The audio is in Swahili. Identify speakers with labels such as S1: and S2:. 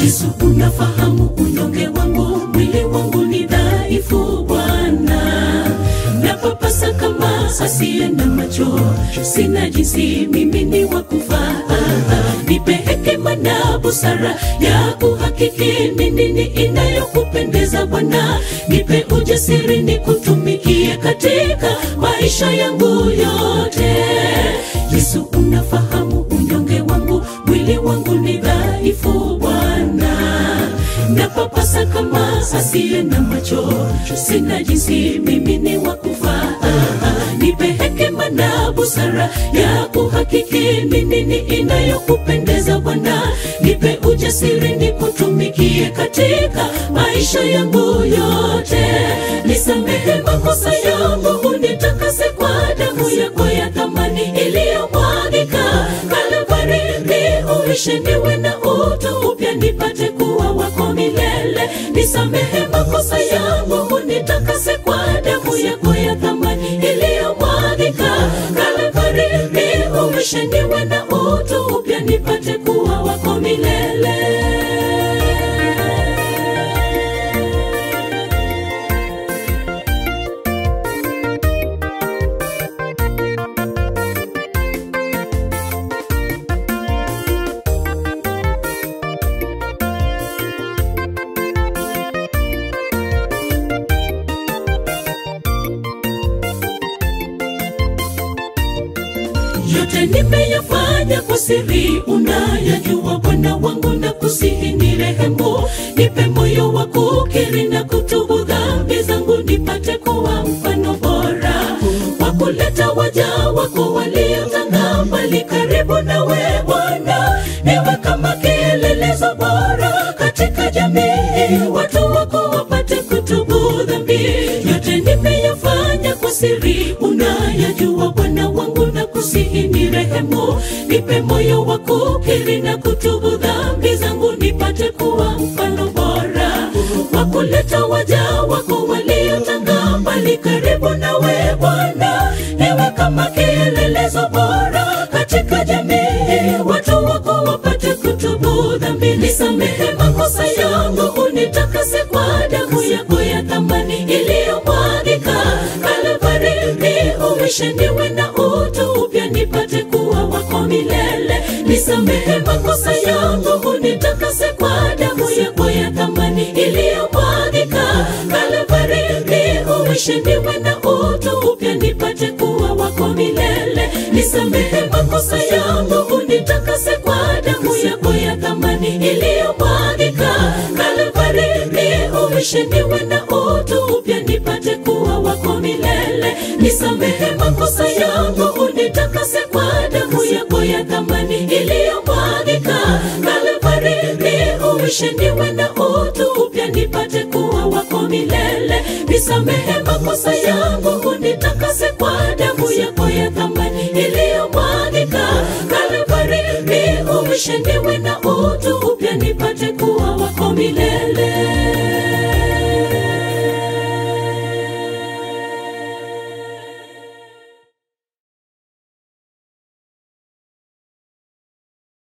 S1: Yesu, unafahamu unyonge wangu, mwili wangu ni dhaifu Bwana, napapasa kama asiye na macho, sina jinsi, mimi ni wa kufaa. Nipe hekima na busara ya kuhakiki ni nini inayokupendeza Bwana, nipe ujasiri nikutumikie katika maisha yangu yote. Yesu, unafahamu unyonge wangu, mwili wangu ni dhaifu Bwana, napapasa kama asiye na macho, sina jinsi, mimi ni wa kufaa. Nipe hekima na busara ya kuhakiki ni nini inayokupendeza Bwana, nipe ujasiri nikutumikie katika maisha yangu yote. Nisamehe makosa yangu, unitakase kwa damu yako ya thamani iliyomwagika Kalvari, niuishe niwe na utu upya, nipate kuwa wako milele. Nisamehe makosa yangu, unitakase kwa damu yako ya thamani iliyomwagika Kalvari, niuishe niwe na utu upya, nipate kuwa wako milele. yote nimeyafanya kwa siri, unayajua Bwana wangu, na kusihi ni rehemu, nipe moyo wa kukiri na kutubu dhambi zangu, nipate kuwa mfano bora wa kuleta waja wako waliotanga mbali karibu nawe Bwana, niwe kama kielelezo bora katika jamii, watu wako wapate kutubu dhambi. Yote nimeyafanya kwa siri, unayajua Bwana wangu, na kusihi ni rehemu, nipe moyo wa kukiri na kutubu dhambi zangu, nipate kuwa mfano bora wa kuleta waja wako waliotanga mbali karibu nawe Bwana, niwe kama kielelezo bora katika jamii, watu wako wapate kutubu dhambi. Nisamehe makosa yangu, unitakase kwa damu yako ya thamani iliyomwagika Kalvari, niuishe niwe na utu upya, nipate kuwa wako milele. Nisamehe makosa yangu, unitakase kwa damu yako ya thamani iliyomwagika Kalvari, niuishe niwe na utu upya, nipate kuwa wako milele. Nisamehe makosa yangu, unitakase kwa damu yako ya thamani iliyomwagika Kalvari, niuishe niwe na utu upya, nipate kuwa wako milele. Nisamehe makosa yangu, unitakase kwa damu yako ya thamani iliyomwagika Kalvari, niuishe niwe na utu upya, nipate kuwa wako milele. Nisamehe makosa yangu, unitakase kwa damu yako ya thamani iliyomwagika Kalvari, niuishe niwe na utu upya, nipate kuwa wako milele.